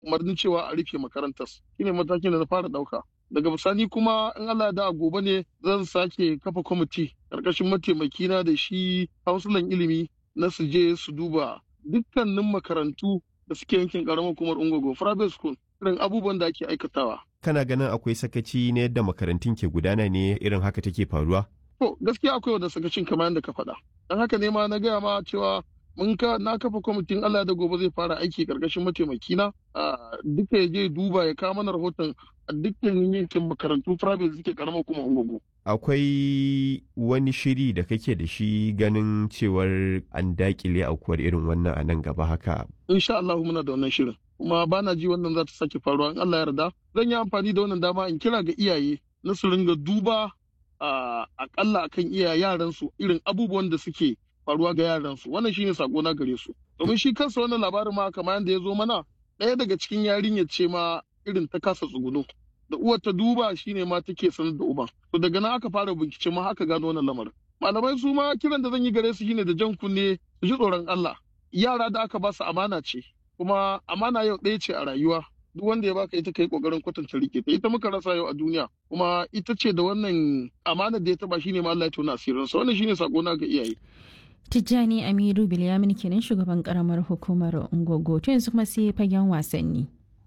umarnin cewa a rufe makarantar shine matakin da na fara ɗauka daga bisani kuma in Allah da gobe ne zan sake kafa kwamiti karkashin mataimakina da shi hausulan ilimi na su je su duba dukkanin makarantu da suke yankin karamar hukumar ungogo private school irin abubuwan da ake aikatawa kana ganin akwai sakaci na yadda makarantun ke gudana ne irin haka take faruwa to gaskiya akwai wanda sakacin kamar yadda ka faɗa don haka ne ma na gaya ma cewa mun ka na kafa kwamitin Allah da gobe zai fara aiki karkashin mataimakina a duka ya je duba ya kawo mana rahoton a dukkan yankin makarantu private suke karamar kuma ungugu. Akwai wani shiri da kake da shi ganin cewar an dakile aukuwar irin wannan a nan gaba haka. Insha Allah muna da wannan shirin. Kuma ba na ji wannan za ta sake faruwa in Allah yarda. Zan yi amfani da wannan dama in kira ga iyaye na su ringa duba a akalla akan iya yaransu irin abubuwan da suke faruwa ga yaransu wannan shine sako na gare su domin shi kansa wannan labarin ma kamar yadda ya zo mana ɗaya daga cikin yarinyar ce ma irin ta kasa tsuguno da uwar ta duba shine ma take sanar da uban to daga nan aka fara bincike ma haka gano wannan lamarin malamai su ma kiran da zan yi gare su shine da jan kunne su ji tsoron Allah yara da aka ba su amana ce kuma amana yau ɗaya ce a rayuwa duk wanda ya baka ita kai kokarin kwatanta rike ta ita muka rasa yau a duniya kuma ita ce da wannan amana da ya taba shine ma Allah ya tona asirin sa wannan shine sako na ga iyaye Tijjani Amiru Bilyamin kenan shugaban karamar hukumar Ungogo to yanzu kuma sai fagen wasanni.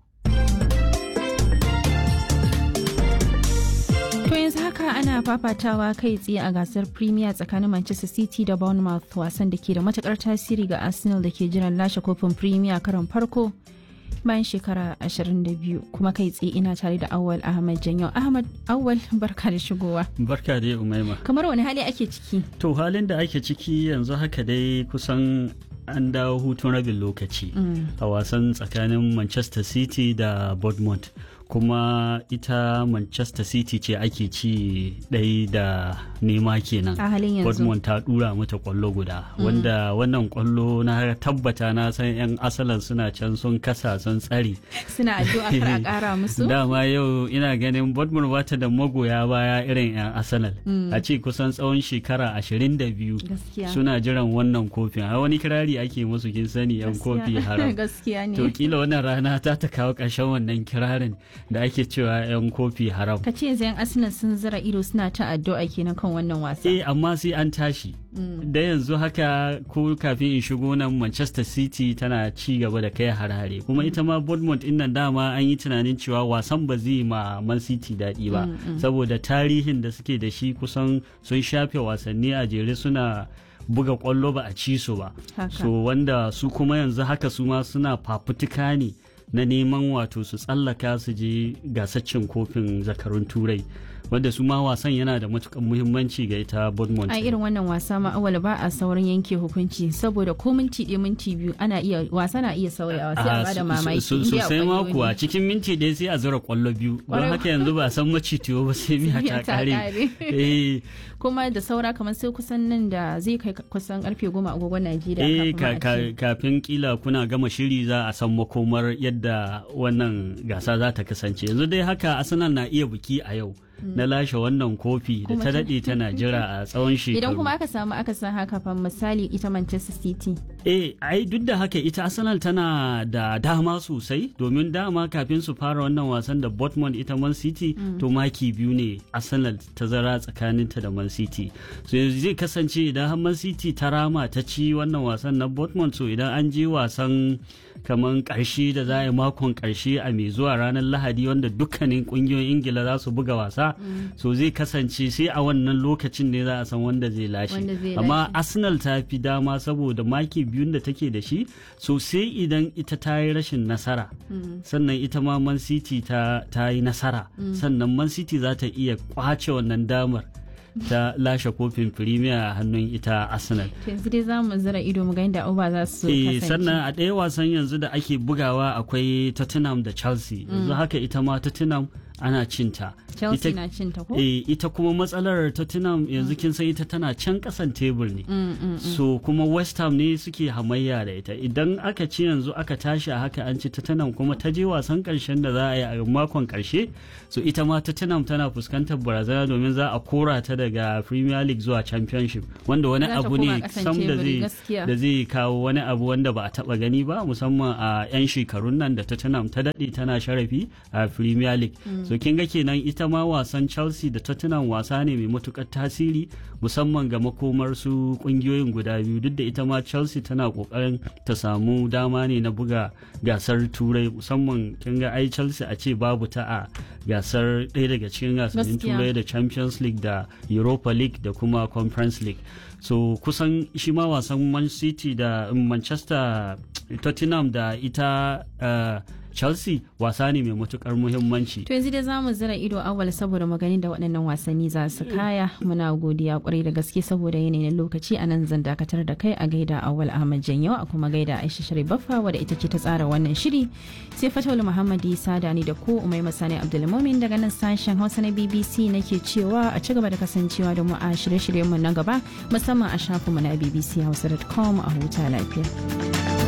To yanzu haka ana fafatawa kai tsaye a gasar Premier tsakanin Manchester City da Bournemouth wasan da ke da matukar tasiri ga Arsenal da ke jiran lashe kofin Premier karon farko bayan shekara 22 kuma kai tsaye ina tare da Awal Ahmad Janyo. Ahmad Awal barka da shigowa. Barka dai Umaima. Kamar wani hali ake ciki? To halin da ake ciki yanzu haka dai kusan an dawo hutun rabin lokaci a wasan tsakanin Manchester City da Bournemouth. kuma ita manchester city ce ake ci ɗai da nema kenan a halin yanzu Dortmund ta dura mata kwallo guda wanda wannan kwallo na tabbata na san yan asalan suna can sun kasa sun tsari suna addu'a kar a kara musu dama yau ina ganin Dortmund bata da magoya baya irin yan asalal a ce kusan tsawon shekara 22 gaskiya suna jiran wannan kofin a wani kirari ake musu kin sani yan kofi haram gaskiya ne to kila wannan rana ta ta kawo ƙarshen wannan kirarin da ake cewa 'yan kofi haram. Ka ce yanzu 'yan Arsenal sun zira ido suna ta addu'a kenan kan wannan wasa. Eh amma sai an tashi. Da yanzu haka ko kafin in shigo nan Manchester City tana ci gaba da kai harare kuma ita ma Bournemouth din nan dama an yi tunanin cewa wasan ba zai ma Man City daɗi ba saboda tarihin da suke da shi kusan sun shafe wasanni a jere suna buga kwallo ba a ci su ba. So wanda su kuma yanzu haka su ma suna fafutuka ne. na neman wato su tsallaka su je gasaccin kofin zakarun turai wanda su ma wasan yana da matukan muhimmanci ga ita Bournemouth. A irin wannan wasa ma awal ba a saurin yanke hukunci saboda ko minti ɗaya minti biyu ana iya wasa na iya sauyawa sai a bada mamaki. Sosai ma kuwa cikin minti ɗaya sai a zura kwallo biyu don haka yanzu ba san macitiyo ba sai miya ta kare. Kuma da saura kamar sai kusan nan da zai kai kusan karfe goma agogon Najeriya. Eh kafin kila kuna gama shiri za a san makomar yadda wannan gasa za ta kasance yanzu dai haka Arsenal na iya biki a yau. na lashe wannan kofi da ta daɗe tana jira a tsawon shekaru. Idan kuma aka samu aka san haka fa misali ita Manchester City. Eh, ai duk da haka ita Arsenal tana da dama sosai domin dama kafin su fara wannan wasan da Dortmund ita Man City to maki biyu ne Arsenal ta zara tsakaninta da Man City. So yanzu zai kasance idan har Man City ta rama ta ci wannan wasan na Dortmund so idan an je wasan kamar karshe da za a yi makon karshe a mai zuwa ranar Lahadi wanda dukkanin kungiyoyin Ingila za su buga wasa so zai kasance sai a wannan lokacin ne za a san wanda zai lashe amma arsenal ta fi dama saboda maki biyun da take da shi so sai idan ita ta yi rashin nasara sannan ita ma man city ta yi nasara sannan man city za ta iya kwace wannan damar ta lashe kofin premier a hannun ita arsenal yanzu dai za mu zira ido mu ga inda uba za su kasance sannan a ɗaya wasan yanzu da ake bugawa akwai tottenham da chelsea yanzu haka ita ma tottenham ana cinta Chelsea ita- na cin ta ko? Eh, ita kuma matsalar Tottenham yanzu kin san ita tana can kasan tebur ne. Mm, mm, mm. So kuma West Ham ne suke hamayya da ita. Idan aka ci yanzu aka tashi a haka an ci Tottenham kuma ta je wasan karshen da za a yi a makon karshe. So ita ma Tottenham tana fuskantar barazana domin za a kora ta daga Premier League zuwa Championship wanda wani Za ta abu koma ne ƙasan sam da teburi, zai gaskiya. da zai kawo wani abu wanda ba a taba gani ba musamman a 'yan shekarun nan da Tottenham ta daɗe tana sharafi a Premier League. So kin ga kenan ita ma wasan Chelsea da Tottenham wasa ne mai matukar tasiri musamman ga makomar su kungiyoyin guda biyu duk da ita ma Chelsea tana kokarin ta samu dama ne na buga gasar Turai musamman kin ga ai Chelsea a ce babu ta a gasar ɗaya daga cikin gasannin Gaskiya. Turai da Champions League da Europa League da kuma Conference League. So kusan shi ma wasan Man City da Manchester Tottenham da ita uh, Chelsea wasa ne mai matukar muhimmanci. To yanzu dai za mu zira ido awal saboda maganin da waɗannan wasanni za su kaya muna godiya kwarai da gaske saboda yanayin lokaci a nan zan dakatar da kai a gaida awal Ahmad Janyo a kuma gaida Aisha Sharif Baffa wadda ita ce ta tsara wannan shiri sai Fatawul Muhammad Isa da ni da ku Umai Masani Abdulmumin daga nan sashen Hausa na BBC nake cewa a ci gaba da kasancewa da mu a shirye-shiryen mu na gaba musamman a shafinmu na bbchausa.com a huta lafiya.